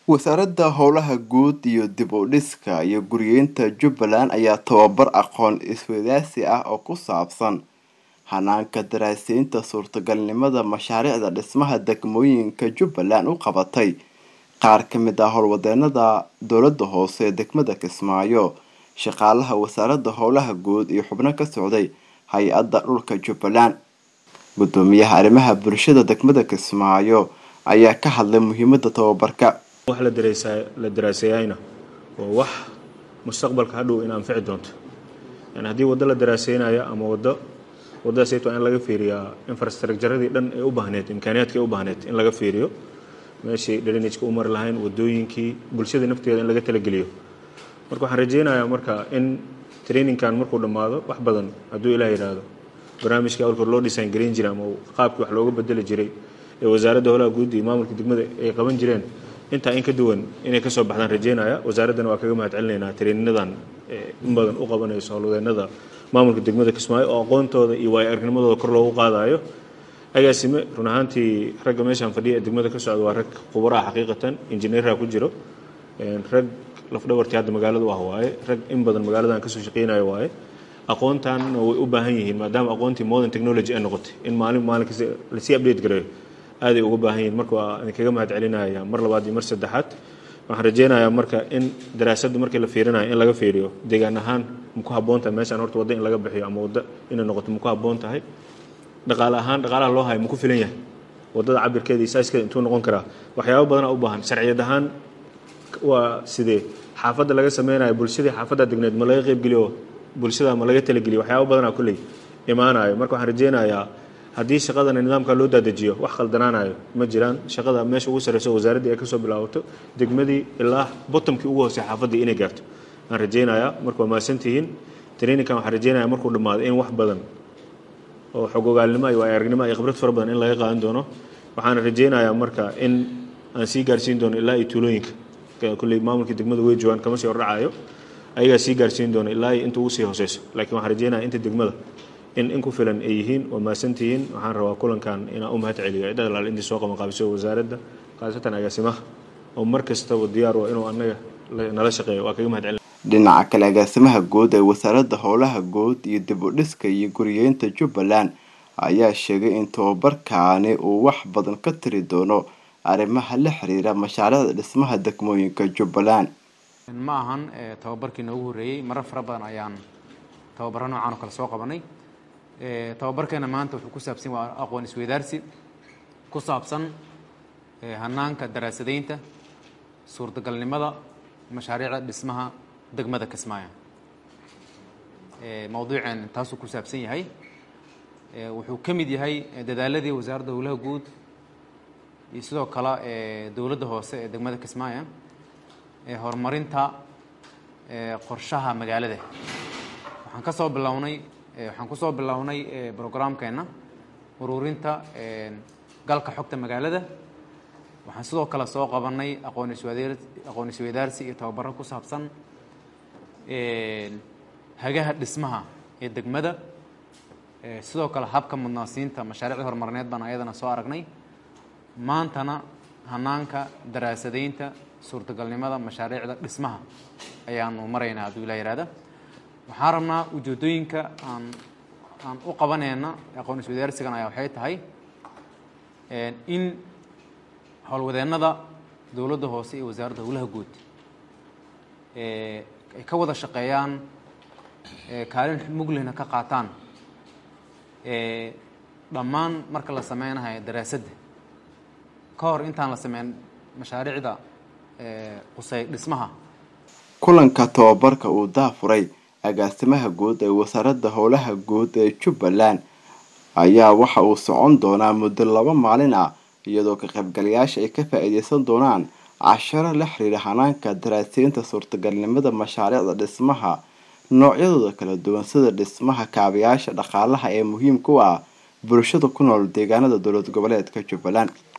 wasaaradda howlaha guud iyo dib u dhiska iyo guryeynta jubbaland ayaa tababar aqoon isweydaarsi ah oo ku saabsan hanaanka daraasaynta suurtagalnimada mashaariicda dhismaha degmooyinka jubbaland u qabatay qaar ka mid ah howlwadeenada dowladda hoose ee degmada kismaayo shaqaalaha wasaaradda howlaha guud iyo xubno ka socday hay-adda dhulka jubbaland gudoomiyaha arrimaha bulshada degmada kismaayo ayaa ka hadlay muhiimada tababarka wax la daraaseeyayna waa wax mustaqbalka hadhow in anfici doonto yani haddii waddo la daraaseynayo ama waddo waddadaasayt waa in laga fiiriyaa infrastructuradii dhan ee u baahneed imkaaniyaadka ee u baahneed in laga fiiriyo meeshii drainageka u mari lahayn wadooyinkii bulshada nafteeda in laga talageliyo marka waxaan rajeynayaa marka in trainingkan markuu dhammaado wax badan hadduu ilaah yidhaahdo barnaamijkii awalkoor loo dhisaan gareyn jiray ama qaabkii wax looga bedeli jiray ee wasaaradda howlaha guud iyo maamulka degmada ay qaban jireen intaa in ka duwan inay kasoo baxdaan rajeynaya wasaaraddana waa kaga mahad celinaynaa treeninadan in badan u qabanayso howlwadeenada maamulka degmada kismaayo oo aqoontooda iyo waayo aragnimadooda kor loogu qaadayo agaasime run ahaantii ragga meeshaan fadhiya ee degmada ka socda waa rag khubaraha xaqiiqatan injineeraha ku jiro rag lafdhabartii hadda magaalada u ah waaye rag in badan magaaladan kasoo shaqeynayo waaye aqoontanna way u baahan yihiin maadaama aqoontii modern technology ay noqotay in maalin maalin kasta lasii update gareeyo aaday uga baahan yihiin marka waa idinkaga mahad celinaya mar labaad iyo mar saddexaad waxaan rajeynayaa marka in daraasadda markii la fiirinayo in laga fiiriyo deegaan ahaan maku habboon tahay meeshaan horta waddo in laga bixiyo ama waddo inay noqoto maku habboon tahay dhaqaale ahaan dhaqaalaha loo hayo maku filan yahay waddada cabirkeeda iyo saaskeeda intuu noqon karaa waxyaabo badanaa u baahan sharciyad ahaan waa sidee xaafadda laga sameynayo bulshadii xaafadda degneed ma laga qeybgeliyo bulshada ma laga talageliyo waxyaabo badanaa kulley imaanayo marka waxaan rajeynayaa haddii shaqadana nidaamka loo daadajiyo wax khaldanaanayo ma jiraan shaqada meesha ugu sarreyso wasaaraddii ay kasoo bilaabato degmadii ilaa bottomkii ugu hoosey xaafaddii inay gaarto aan rajeynayaa marka waa mahadsantihiin traininkan waxaan rajeynaya markuu dhammaado in wax badan oo xogogaalnimo iyo aragnimo iyo khibrad fara badan in laga qaadan doono waxaana rajeynayaa marka in aan sii gaarsiin doono ilaa iyo tuulooyinka kulley maamulka degmada way joogaan kama sii hordhacayo ayagaa sii gaarsiin doono ilaa iyo inta ugu sii hooseyso laakiin waxaan rajeynaya inta degmada in in ku filan ay yihiin waa mahadsantihiin waxaan rabaa kulankan inaan u mahad celiyo cidda alaal intii soo qaban qaabiso wasaaradda khaasatan agaasimaha oo mar kastaba diyaar waa inuu annaga nala shaqeeyo waa kaga mahad celin dhinaca kale agaasimaha guud ee wasaaradda howlaha guud iyo dib u dhiska iyo guriyeynta jubbaland ayaa sheegay in tababarkaani uu wax badan ka tiri doono arrimaha la xiriira mashaariicda dhismaha degmooyinka jubbaland ma ahan tababarkii noogu horreeyey marar fara badan ayaan tababaro noocan oo kale soo qabanay tababarkeena maanta wuxuu ku saabsan waa aqoon isweydaarsi ku saabsan hanaanka daraasadaynta suurtagalnimada mashaariicda dhismaha degmada kismaayo mawduuceen taasuu ku saabsan yahay wuxuu ka mid yahay dadaaladii wasaaradda howlaha guud iyo sidoo kale dowladda hoose ee degmada kismaayo horumarinta qorshaha magaalada waxaan ka soo bilownay waxaan kusoo bilownay brograamkeenna ururinta galka xogta magaalada waxaan sidoo kale soo qabanay aqoon iswad aqoon isweydaarsi iyo tababaro ku saabsan hagaha dhismaha ee degmada sidoo kale habka mudnaasiinta mashaariicda horumarineed baan ayadana soo aragnay maantana hanaanka daraasadaynta suurtagalnimada mashaariicda dhismaha ayaanu maraynaa hadduu ilaa yihahda waxaan rabnaa ujeedooyinka aan aan u qabaneyna aqoon iswadaarsigan ayaa waxay tahay in howlwadeennada dowladda hoose iyo wasaaradda howlaha guud ay ka wada shaqeeyaan kaalin muglihna ka qaataan dhammaan marka la sameynahayo daraasadda ka hor intaan la sameyn mashaariicda qusey dhismaha kulanka tababarka uu daafuray agaasimaha guud ee wasaaradda howlaha guud ee jubbaland ayaa waxa uu socon doonaa muddo laba maalin ah iyadoo ka qaybgalayaasha ay ka faa-iideysan doonaan casharo la xiriira hanaanka daraaseynta suurtagalnimada mashaariicda dhismaha noocyadooda kala duwan sida dhismaha kaabayaasha dhaqaalaha ee muhiimka u ah bulshada ku nool deegaanada dowlad goboleedka jubbaland